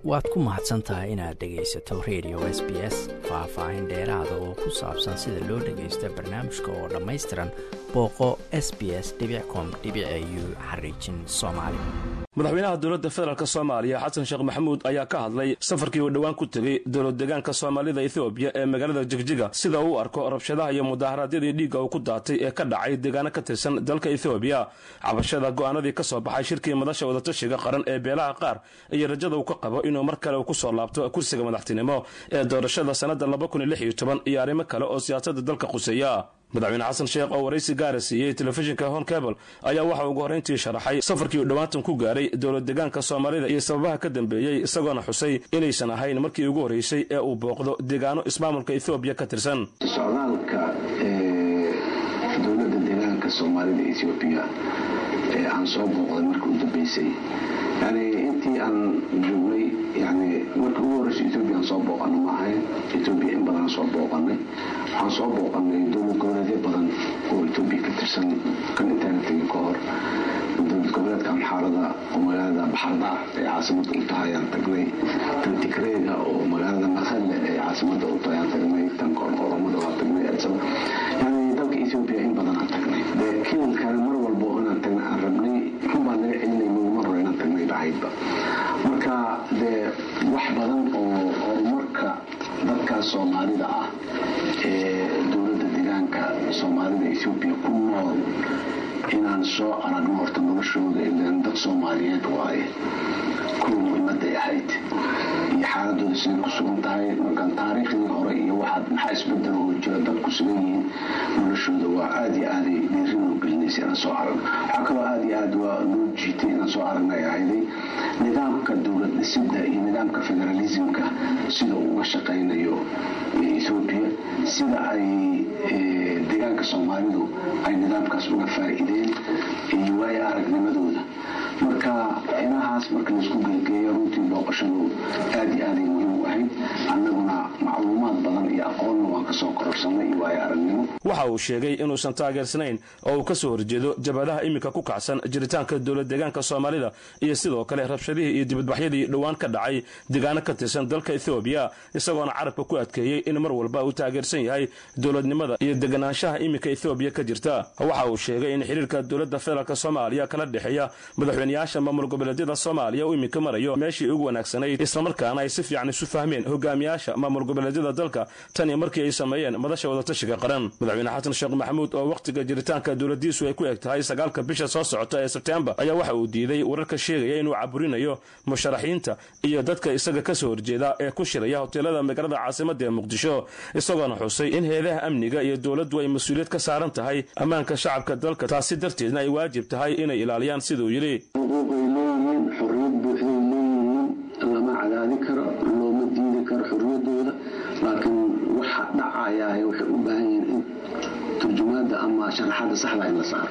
waad ku mahadsan tahay inaad dhegaysato radio s b s faah-faahin dheeraada oo ku saabsan sida loo dhagaysto barnaamijka oo dhammaystiran booqo s b s com u xariijin soomaali madaxweynaha dowladda federaalk soomaaliya xasan sheekh maxamuud ayaa ka hadlay safarkii uu dhowaan ku tegey dowlad deegaanka soomaalida ethoobiya ee magaalada jigjiga sida uu arko rabshadaha iyo mudaharaadyadii dhiigga uu ku daatay ee ka dhacay deegaano ka tirsan dalka ethoobiya cabashada go'aanadii ka soo baxay shirkii madasha wadatashiga qaran ee beelaha qaar iyo rajada uu ka qabo inuu mar kale uu ku soo laabto kursiga madaxtinimo ee doorashada sannadda iyo arrimo kale oo siyaasadda dalka quseeya madaxweyne xasan sheekh oo waraysi gaara siiyey telefishinka hon cable ayaa waxa ugu horrayntii sharaxay safarkii uu dhowaantan ku gaaray dowlad deegaanka soomaalida iyo sababaha ka dambeeyey isagoona xusay inaysan ahayn markii ugu horraysay ee uu booqdo deegaano ismaamulka ethoobiya ka tirsan socdaalka dowladda deegaanka soomaalida ethoobiya ee aan soo booqday marka u dambaysay yani intii aan joognay yani markii ugu horreysa ethoobiya aan soo booqano ma ahayn ethoobiya in badan soo booqanay waxaan soo booqanay dowlad goboleedyo badan oo etoobiya ka tirsan kan intaana tegin ka hor dowlad goboleedka amxaarada oo magaalada baxardaar ee caasimada u tahay aan tagnay tan tigreega oo magaalada maqale ee caasimada u tahay aan tagnay tan oromada waan tagnay yani dalka ethoobiya in badan aan tagnay dee kiilkana mar walba oo inaan tagnay aan rabnay runbaan naga celinay mar hore inaan tagnay bahaydba marka dee wax badan oo horumarka dadkaas soomaalida ah ee dowladda deegaanka soomaalida ethoobiya ku nool inaan soo aragno horta noloshooda ilan dad soomaaliyeed waaye kuwa muhiimaday ahayd iyo xaaladooda siday ku sugan tahay markaan taariikhdii hore iyo waxaad maxaa isbedel oo jira dad ku sugan yihiin noloshooda waa aada iyo aaday dhiirin oo gelinaysa inaan soo aragno waxaa kaloo aada iyo aad waa loo jiitay inaan soo aragna ay ahayday nidaamka dowlad dhisidda iyo nidaamka federalismka sida uu uga shaqaynayo ethoobiya sida ay deegaanka soomaalidu ay nidaamkaas uga faa'iideen iyo waayo aragnimadooda marka inahaas marka laisku geegeeyo runtii booqashadu aad iyo aaday muhiim u ahayd annaguna macluumaad badan iyo aqoonna waan kasoo kororsanay iyo waayo aragnimo waxa uu sheegay inuusan taageersanayn oo uu ka soo horjeedo jabhadaha iminka ku kacsan jiritaanka dowlad deegaanka soomaalida iyo sidoo kale rabshadihii iyo dibadbaxyadii dhowaan ka dhacay deegaano ka tirsan dalka ethoobiya isagoona carabka ku adkeeyey in mar walba uu taageersan yahay dowladnimada iyo deganaanshaha iminka ethoobiya ka jirta waxa uu sheegay in xiriirka dowladda federaalk soomaaliya kala dhexeeya madaxweyneyaasha maamul goboleedyada soomaaliya uu iminka marayo meeshii ugu wanaagsanayd islamarkaana ay si fiican isu fahmeen hogaamiyaasha maamul goboleedyada dalka tan iyo markii ay sameeyeen madasha wadatashiga qaran madaxweyne xasan sheekh maxamuud oo wakhtiga jiritaanka dowladiisu ay ku eg tahay sagaalka bisha soo socota ee sebtembar ayaa waxa uu diiday wararka sheegaya inuu caburinayo musharaxiinta iyo dadka isaga ka soo horjeeda ee ku shiraya hoteelada magaalada caasimada ee muqdisho isagoona xusay in heedaha amniga iyo dowladdu ay mas-uuliyad ka saaran tahay ammaanka shacabka dalka taasi darteedna ay waajib tahay inay ilaaliyaan siduu yidhi xuquuqay leeyihiin xorriyad buuxday leeyihiin lama cadaadi karo looma diidi karo xorriyadooda laakiin waxa dhacayaa waxay u baahan yihiin in turjumaada ama sharaxaada saxda in la saaro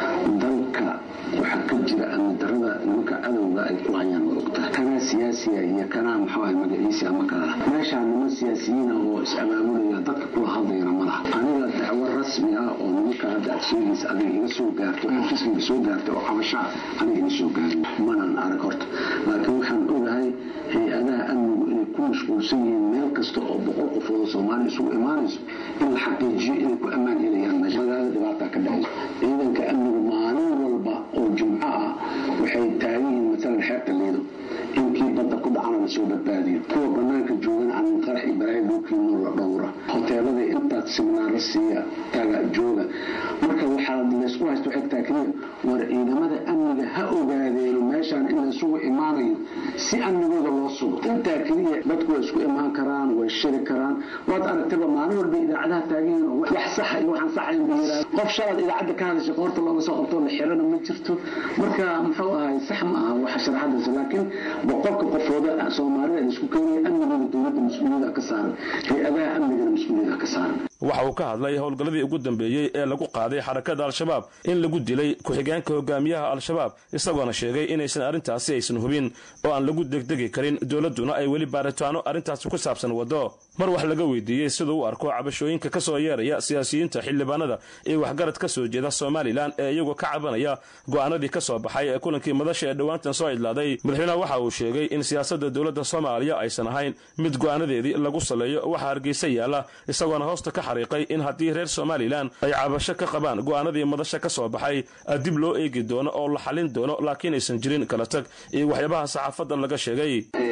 dalka waxaa ka jira amni darada nimanka cadowga ay ku hayaan waa ogtahay kanaa siyaasiya iyo kanaa muxuu magaciisi ama kala meeshaa niman siyaasiyiin ah oo is-abaabulaya dadka kula hadlayana ma laha aniga dacwo rasmi ah oo nimanka hadda aad sheegaysa adiga iga soo gaarto xafiiskayga soo gaarta oo cabashaa aniga ima soo gaarin manan arag horta laakiin waxaan ogahay hay-adaha amnigu inay ku mashquulsan yihiin meel kasta oo boqol qofood oo soomaaliya isugu imaanayso in la xaqiijiyo inay ku ammaan helayaan meesha magaalada dhibaataa ka dhacayso ciidanka amnigu maalin walba oo jumco ah waxay taagan yihiin maalan xeebta liido inkii badda ku dhacana la soo badbaadiyo kuwa banaanka joogana aan qarax iyo balaayo loo keenoo la dhowra hoteelada intaad siminaaro siiya taga jooga marka waxaa laysku haysto waxay tahay keliya war ciidamada amniga ha ogaadeeno meeshaan in laysugu imaanayo si amnigooda loo sugo intaa keliya dadku way isku imaan karaan way shiri karaan waad aragtaba maalin walba idaacadaha taagan oo wax saxa iyo waxaan saxayn ba yiraahdo qof shalaad idaacadda ka hadasha qoorta looga soo qabto la xirana ma jirto marka muxuu ahay sax ma aha waxa sharaxadaas laakiin boqolka qofooda soomaalida la isku keenaya amnigooda dowladda mas-uuliyada ka saaran hay-adaha amnigana mas-uuliyada ka saaran waxa uu ka hadlay howlgalladii ugu dambeeyey ee lagu qaaday xarakada al-shabaab in lagu dilay ku-xigeenka hogaamiyaha al-shabaab isagoona sheegay inaysan arrintaasi aysan hubin oo aan lagu degdegi karin dowladduna ay weli baaritaano arrintaasi ku saabsan waddo mar wax laga weydiiyey siduu u arko cabashooyinka ka soo yeeraya siyaasiyiinta xildhibaanada iyo waxgarad ka soo jeeda somalilan ee iyagoo ka cabanaya go'aanadii ka soo baxay ee kulankii madasha ee dhowaantan soo idlaaday madaxweynaha waxa uu sheegay in siyaasadda dowladda soomaaliya aysan ahayn mid go'aanadeedii lagu saleeyo waxa hargeysa yaalla isagoona hoosta ka xariiqay in haddii reer somalilan ay cabasho ka qabaan go'aanadii madasha ka soo baxay dib loo eegi doono oo la xallin doono laakiin aysan jirin kala tag iyo waxyaabaha saxaafadda laga sheegay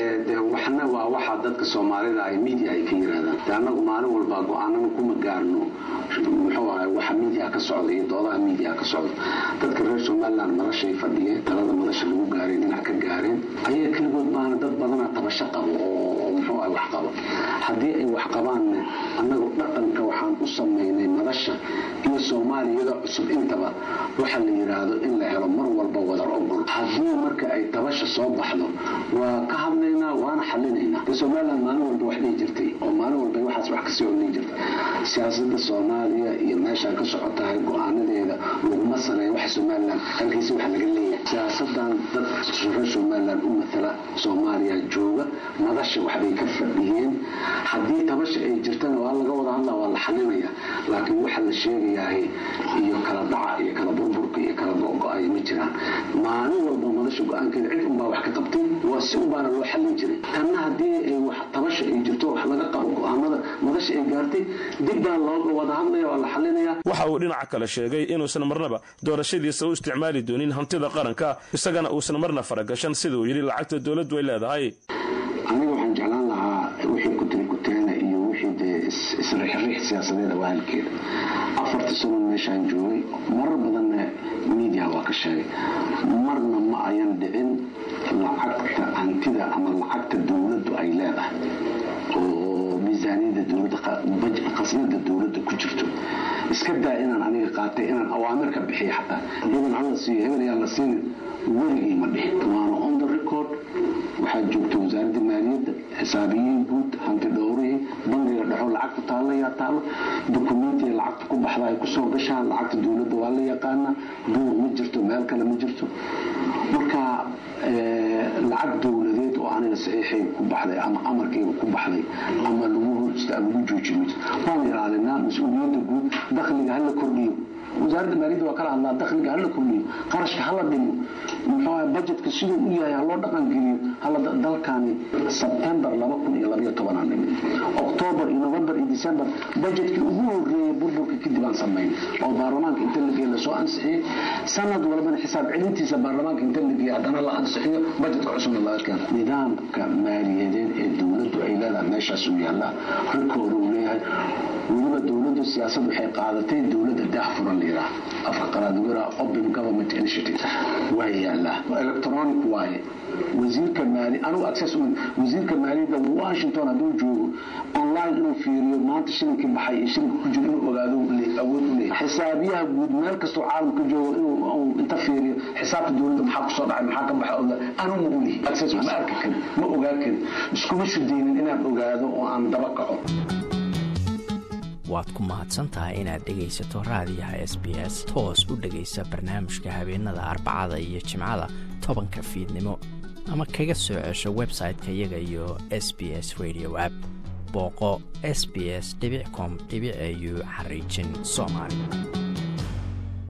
waxna waa waxa dadka soomaalida ay midia ay ka yiraahdaan de annagu maalin walba go-aanana kuma gaarno muxuu ahay waxa midia ka socda iyo doodaha midia ka socda dadka reer somaliland madashay fadhiyeen talada madasha lagu gaaray dhinac ka gaareen ayaga keligood baana dad badana tabasho qabo oo muxuu ahay wax qabo haddii ay wax qabaanna annagu dhaqanka waxaan u samaynay madasha iyo soomaaliyada cusub intaba waxa la yidhaahdo in la helo mar walba wadar ogol haddii marka ay tabasha soo baxdo waa ka hadlaynaa waana xalinaynaa de somaliland maalin walba wax dhihi jirtay oo maalin walba waxaas wax kasii odhan jirtay siyaasada soomaaliya iyo meeshaa ka socotahay go-aanadeeda laguma saleeyo waxa somaliland halkiisa wax laga leeyahay siyaasadan dad reer somaliland u matala soomaaliya jooga madasha waxbay ka fadhiyeen haddii tabasha ay jirtana waa laga wada hadlaa waa la xalinaya laakiin waxa la sheegayahay iyo kala dhaca iyo kala burburka iyo kala go-go-ay ma jiraan maalin walba madasha go-aankeeda cid unbaa wax ka qabtay waa si unbaana loo xallin jiray tanna haddii ay wax tabasha ay jirto wax laga qabo go-aanada madasha ay gaartay dib baa looga wada hadlaya waa la xalinaya waxa uu dhinaca kale sheegay inuusan marnaba doorashadiisa u isticmaali doonin hantida qaranka isagana uusan marna faragashan siduu yidhi lacagta dowladdu ay leedahay aniga waxaan jeclaan lahaa wixii kutiri kuteena iyo wixii dee isriixriix siyaasadeeda waa halkeeda afarta sano meeshaan joogay marar badanna miidiya waa ka sheegay marna ma ayan dhicin lacagta hantida ama lacagta dowladdu ay leedahay oo miisaaniyada dowladda qasnada dowladda ku jirto iska daa inaan aniga qaatay inaan awaamir ka bixiya xataa hebel hala siiyo hebel yaan la siinin weligii ma dhihin waana on the record waxaa joogta wasaaradda maaliyadda xisaabiyiin guud hanti dhowrihii bangiga dhexo lacagta taalayaa taalo dokumentiga lacagta ku baxda ay kusoo gashaan lacagta dowladda waa la yaqaanaa buur ma jirto meel kale ma jirto marka lacag dowladeed oo aniga saxiixayga ku baxday ama amarkayga ku baxday ama lagu horista lagu joojiyo ma jirto waan ilaalinaa mas-uuliyadda guud dakhliga hala kordhiyo wasaaradda maaliyadda waa kala hadlaa dakhliga hala kordhiyo qarashka hala dhimo muxuu bajetka siduu u yahay haloo dhaqan geliyo hala dalkani sebtembar laba kun iyo labaiyo tobanaan dhimid oktoobar iyo novembar iyo december bajetkii ugu horeeyay burburka kadib aan samayn oo baarlamaanka inta la geeya lasoo ansixiyey sanad walbana xisaab celintiisa baarlamaanka inta la geeya haddana la ansixiyo bajetka cusubna laga keeno nidaamka maaliyadeed ee dowladdu ay leedahay meeshaas uu yaallaa rikoor uu leeyahay weliba dowladdu siyaasad waxay qaadatay dowladda daahfuran layidhaah afka qaraadugara open government initiative waa yaallaa electronic waaye wasiirka maali anugu access wasiirka maaliyadda washington hadduu joogo online inuu fiiriyo maanta shilinkii baxay iyo shilinka ku jiro inuu ogaado awood u leeyahay xisaabiyaha guud meel kastoo caalamka joogo inuu inta fiiriyo xisaabta dowladda maxaa kusoo dhacay maxaa ka baxa ogaa anu ma ulihi access ma arki karin ma ogaa karin iskuma shudaynin inaan ogaado oo aan daba kaco waad ku mahadsantahay inaad dhegaysato raadiyaha s b s toos u dhegaysa barnaamijka habeenada arbacada iyo jimcada tobanka fiidnimo ama kaga soo cesho website-ka iyaga iyo s b s radio app booqo s b s com au xariijin soomaali